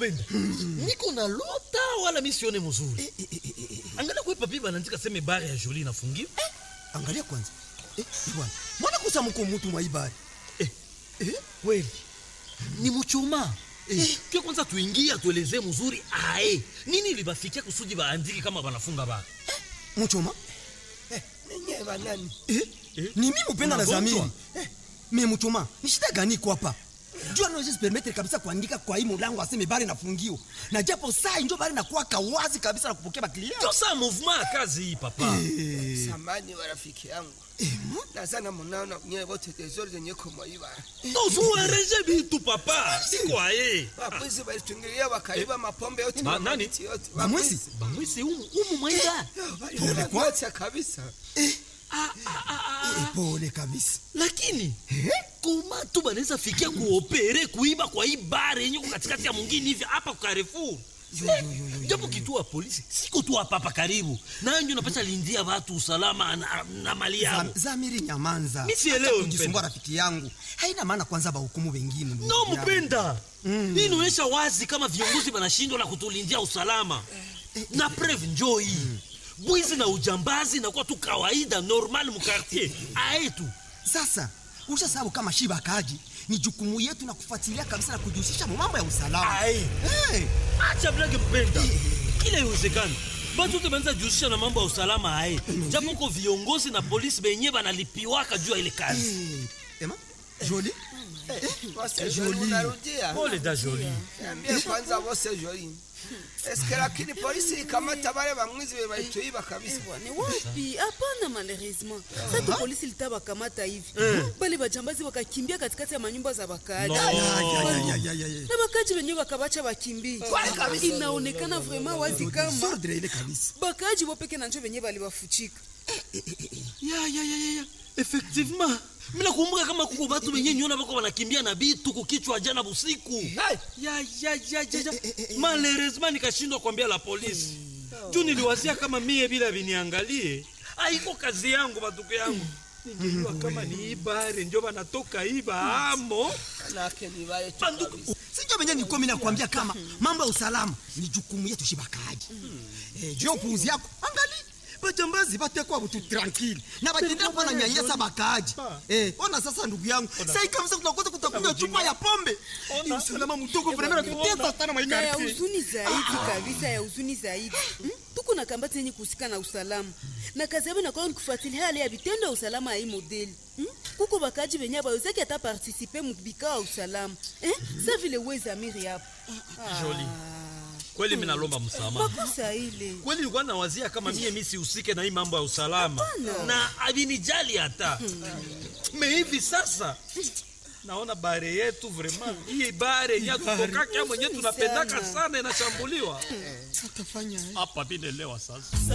kupenda niko na lota wala mi sione mzuri Eh, eh, eh, eh, eh. angalia kwe papi banaandika seme bare ya joli inafungiwa angalia kwanza eh, bwana mwana kusa mko mutu mwa ibari eh, eh, kweli ni muchuma eh, ke kwanza tuingie atuelezee mzuri ae nini libafikia kusudi baandiki kama banafunga bara muchoma ninyi banani eh? Eh? ni mimi upenda na Unagonjwa? zamiri eh, me muchoma ni shida gani iko hapa jua naweza permettre kabisa kuandika kwa hii mulango aseme bari nafungio na japo saa injo bari nakuwa kawazi kabisa na kupokea baklia ndio saa mouvement ya kazi hii papa samani wa rafiki yangu nazana munaona nyewe wote tezori zenye kumwaiba tozuereje bitu papa siko aye wabwizi walitungilia wakaiba mapombe yote Ma- na nani? mamiti yote bamwezi bamwisi umu, umu mwaida Pole kwa kabisa Eh, pole kabisa lakini koma tu banaweza fikia kuopere kuiba kwa hii bare yenye ko katikati ya mwingine hivi hapa kwa Carrefour Eh, japo kituo ya polisi siko tu hapa hapa karibu nanjo napata lindia watu usalama na, na mali yao Zam- zamiri nyamanza Mi sielewi, Acha kujisumbua mpenda. rafiki yangu haina maana kwanza bahukumu wengine ndugu no yangu. mpenda hii inaonyesha wazi kama viongozi wanashindwa na kutulindia usalama na preve njoo hii bwizi na ujambazi nakuwa tu kawaida normal mukartier aetu sasa usha sababu kama shiba kaji ni jukumu yetu na kufuatilia kabisa na kujihusisha mu mambo ya usalama Aye. hey. acha blage mpenda kila iwezekani batu te banza jihusisha na mambo ya usalama aye japo ko viongozi na polisi benye banalipiwaka juu ya ile kazi hey. ema joli wose joli munarudia pole da joli niambie kwanza wose joli eske lakini polisi ikamata wale bamwizi be balituiba kabisa Ni wapi? Hapana, malheureusement sasa polisi litawakamata hivi bale bajambazi wakakimbia katikati ya manyumba za wakaaji No. Ya, ya, ya, ya, ya, ya. na wakaaji wenyewe wakabacha wakimbie. Inaonekana vraiment wazi kama Sordre ile kabisa bakaaji wopeke na njo wenyewe baliwafuchika. ya ya ya ya ya effectivement mina kumbuka kama kuko batu benye nyona bako banakimbia na bitu kukichwa jana busiku ya ya ya ya ya malheureusement nikashindwa kuambia la polisi juu niliwazia kama mie bila viniangalie aiko kazi yangu batuko yangu ningejua kama ni ibare njo banatoka iba amo manake ni wale tu banduku kabisa sinjo venye nilikuwa mimi nakwambia kama mambo ya usalama ni jukumu yetu shibakaji eh, juu ya upuuzi yako angali bajambazi batekwa butu tranquille na batendea kuwa na nyanyasa bakaaji eh, ona sasa ndugu yangu sai kabisa tunakosa kutakunywa chupa ya pombe ni usalama mdogo vrema natutesa sana na ya maikarti huzuni zaidi kabisa ya huzuni zaidi Hmm? tuko na kambati yenye kuhusika na usalama na kazi yabo inakuwa ni kufuatilia hali ya vitendo ya usalama ya hii modeli Hmm? kuko bakaji benye abawezaki hata partisipe mubikao ya usalama Eh? sa vile wezamiri hapo Jolie. kweli mi nalomba msamaha makosa ile kweli nilikuwa nawazia kama mie mi sihusike na hii mambo ya usalama na avinijali hata me hivi sasa naona bare yetu vraiment hii bare yenye tutokaka mwenye tunapendaka sana inashambuliwa hapa vinelewa sasa